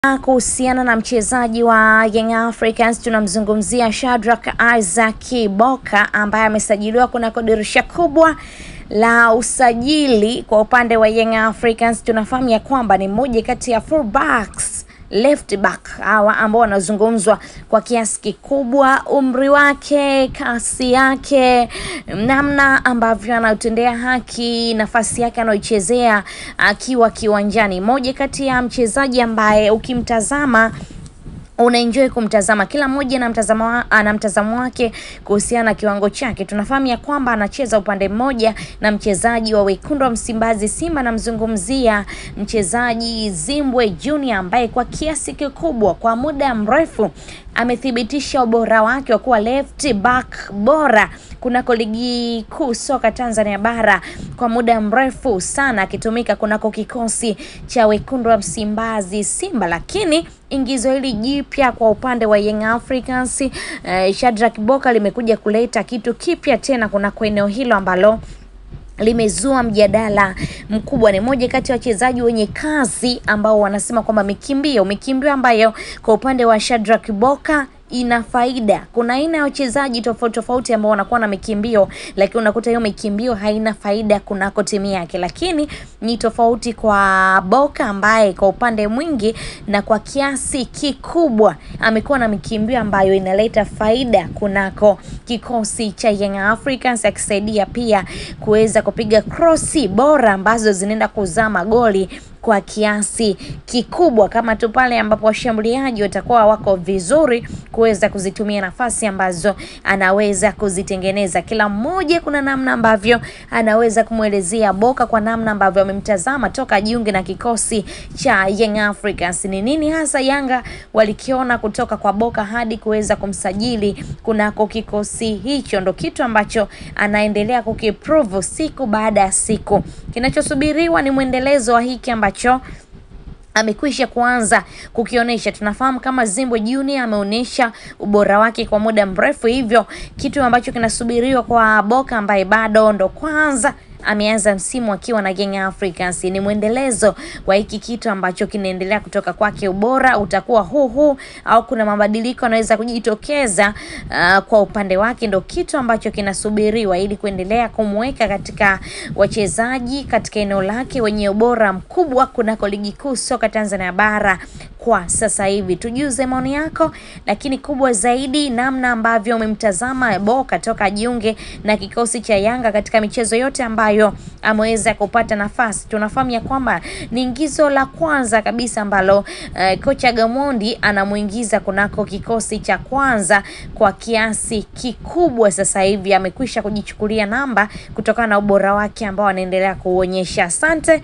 Kuhusiana na mchezaji wa Young Africans tunamzungumzia Shadrack Isaac Boka ambaye amesajiliwa kunako dirisha kubwa la usajili kwa upande wa Young Africans. Tunafahamu ya kwamba ni mmoja kati ya fullbacks left back hawa ambao wanazungumzwa kwa kiasi kikubwa, umri wake, kasi yake, namna ambavyo anautendea haki nafasi yake anaoichezea akiwa kiwanjani, moja kati ya mchezaji ambaye ukimtazama unaenjoy kumtazama. Kila mmoja ana mtazamo wa, ana mtazamo wake kuhusiana na kiwango chake. Tunafahamu ya kwamba anacheza upande mmoja na mchezaji wa wekundu wa Msimbazi Simba, namzungumzia mchezaji Zimbwe Junior ambaye kwa kiasi kikubwa kwa muda mrefu amethibitisha ubora wake wa kuwa left back bora kunako ligi kuu soka Tanzania bara kwa muda mrefu sana, akitumika kunako kikosi cha wekundu wa Msimbazi Simba, lakini ingizo hili jipya kwa upande wa Young Africans eh, Shadrack Boka limekuja kuleta kitu kipya tena kunako eneo hilo ambalo limezua mjadala mkubwa. Ni moja kati ya wachezaji wenye kazi ambao wanasema kwamba mikimbio mikimbio ambayo kwa upande wa Shadrack Boka ina faida. Kuna aina ya wachezaji tofauti tofauti ambao wanakuwa na mikimbio, lakini unakuta hiyo mikimbio haina faida kunako timu yake, lakini ni tofauti kwa Boka ambaye kwa upande mwingi na kwa kiasi kikubwa amekuwa na mikimbio ambayo inaleta faida kunako kikosi cha Young Africans, akisaidia pia kuweza kupiga krosi bora ambazo zinaenda kuzaa magoli kwa kiasi kikubwa, kama tu pale ambapo washambuliaji watakuwa wako vizuri kuweza kuzitumia nafasi ambazo anaweza kuzitengeneza. Kila mmoja kuna namna ambavyo anaweza kumwelezea Boka kwa namna ambavyo amemtazama toka jiunge na kikosi cha Young Africans. Ni nini hasa Yanga walikiona kutoka kwa Boka hadi kuweza kumsajili kunako kikosi hicho, ndo kitu ambacho anaendelea kukiprove siku baada ya siku. Kinachosubiriwa ni mwendelezo wa hiki ambacho amekwisha kuanza kukionyesha. Tunafahamu kama Zimbwe Junior ameonyesha ubora wake kwa muda mrefu, hivyo kitu ambacho kinasubiriwa kwa Boka ambaye bado ndo kwanza ameanza msimu akiwa na Young Africans ni mwendelezo wa hiki kitu ambacho kinaendelea kutoka kwake. Ubora utakuwa huu huu au kuna mabadiliko yanaweza kujitokeza uh, kwa upande wake, ndo kitu ambacho kinasubiriwa ili kuendelea kumweka katika wachezaji katika eneo lake wenye ubora mkubwa kunako ligi kuu soka Tanzania bara kwa sasa hivi. Tujuze maoni yako, lakini kubwa zaidi namna ambavyo umemtazama Boka toka jiunge na kikosi cha Yanga katika michezo yote ambayo ameweza kupata nafasi. Tunafahamu ya kwamba ni ingizo la kwanza kabisa ambalo uh, kocha Gamondi anamuingiza kunako kikosi cha kwanza kwa kiasi kikubwa. Sasa hivi amekwisha kujichukulia namba kutokana na ubora wake ambao anaendelea kuonyesha. Asante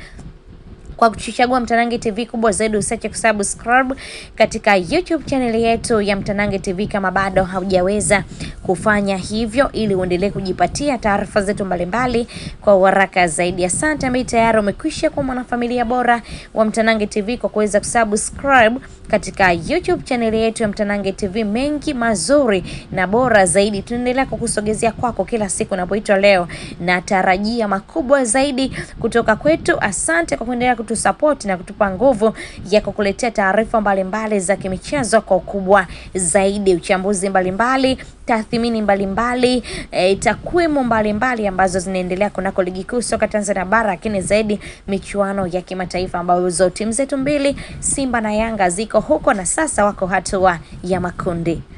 kwa kuchagua Mtanange TV. Kubwa zaidi usiache kusubscribe katika YouTube channel yetu ya Mtanange TV kama bado haujaweza kufanya hivyo, ili uendelee kujipatia taarifa zetu mbalimbali kwa uharaka zaidi. Asante ambaye tayari umekwisha kuwa mwanafamilia bora wa Mtanange TV kwa kuweza kusubscribe katika YouTube channel yetu ya Mtanange TV. Mengi mazuri na bora zaidi tunaendelea kukusogezea kwako kila siku unapoitwa leo, na tarajia makubwa zaidi kutoka kwetu. Asante kwa kuendelea kutusapoti na kutupa nguvu ya kukuletea taarifa mbalimbali za kimichezo kwa ukubwa zaidi, uchambuzi mbalimbali tathmini mbalimbali e, takwimu mbalimbali ambazo zinaendelea kunako ligi kuu soka Tanzania bara, lakini zaidi michuano ya kimataifa ambazo timu zetu mbili Simba na Yanga ziko huko na sasa wako hatua ya makundi.